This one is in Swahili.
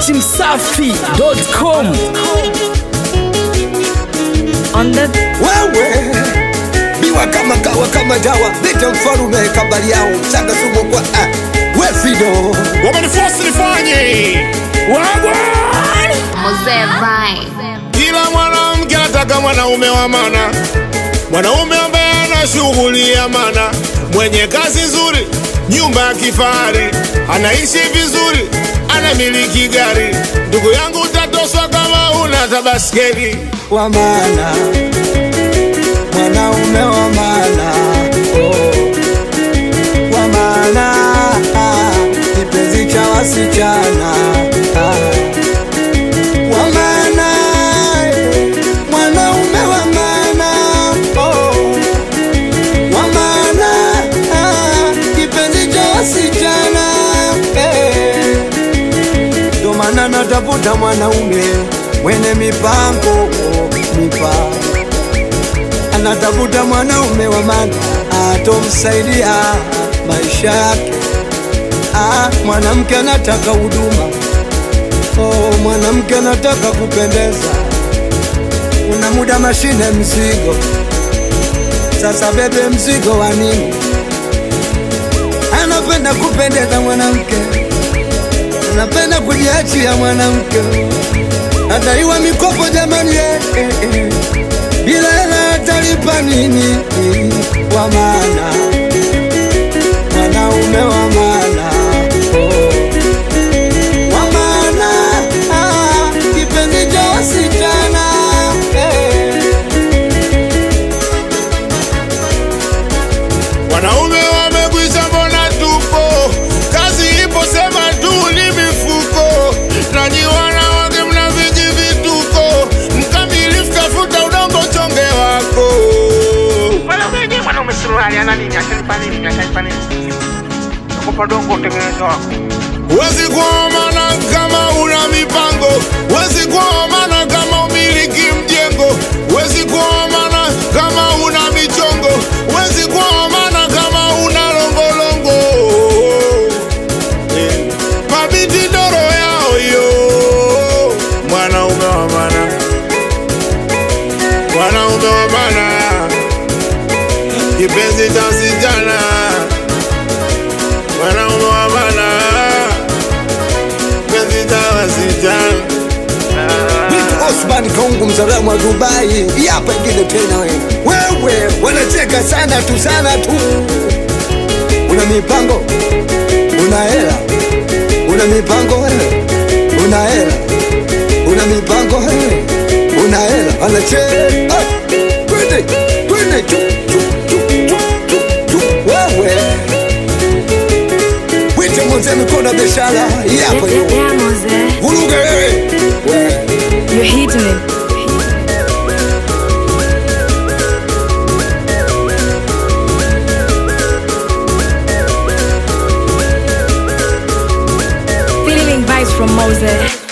datimsafi.com On the wewe biwa kama kawa kama dawa leta mfalume kabali yao mchanga sumu kwa ah. we fido wamenifosi nifanye wagwan Mzee Vine. kila mwanamke anataka mwanaume wa mana mwanaume ambaye ana shughuli ya mana mwenye kazi nzuri nyumba ya kifahari anaishi vizuri anamiliki gari ndugu yangu utatoswa kama una tabaskeli wa maana mwanaume wa maana oh. wa maana ah. kipenzi cha wasichana ah. wa maana eh. mwanaume wa maana oh. wa maana ah. kipenzi cha wasichana eh. ndo maana natafuta mwanaume mwenye mipango mipango anatafuta mwanaume wa maana atomsaidia maisha yake ah, mwanamke anataka huduma oh, mwanamke anataka kupendeza una muda mashine mzigo sasa bebe mzigo wa nini anapenda kupendeza mwanamke anapenda kujiachia mwanamke adaiwa mikopo jamani eh, eh, eh. bila hela atalipa nini wa maana mwanaume wa maana oh. wa maana ah, kipenzi cha wasichana eh. wanaume wamekwisha mbona tupo kazi ipo sema tu ni mifuko nanyi wanawake mna viji vituko mkamilifu tafuta udongo chonge wako Mwanaume mwanaume suruali ana nini? Atanipa nini? Atanipa nini? Nakupa dongo utengeneze wako. Wezi kuomana kama una mipango, wezi kuomana kama umiliki mjengo, wezi kuomana kama una michongo, wezi kuomana kama una longolongo. Eh, Mabiti ndoro yao yo, mwanaume wa maana, mwanaume wa maana, kipenzi cha msichana, mwanaume wa maana kipenzi cha wasichana. Vitu Osman Kongo mzalamu wa Dubai, hii hapa ingine tena wewe. Wewe wanacheka sana tu sana tu. Una mipango, una hela, una mipango wewe, una hela, una mipango wewe, una hela, wanacheka. Ah, Twende, twende chu chu chu chu chu chu wewe. Wite mzee mikono ya biashara, hii hapa hiyo. Yeah, Mzee. Vuruge wewe. Wewe. You're hitting it. Feeling vibes from Moses.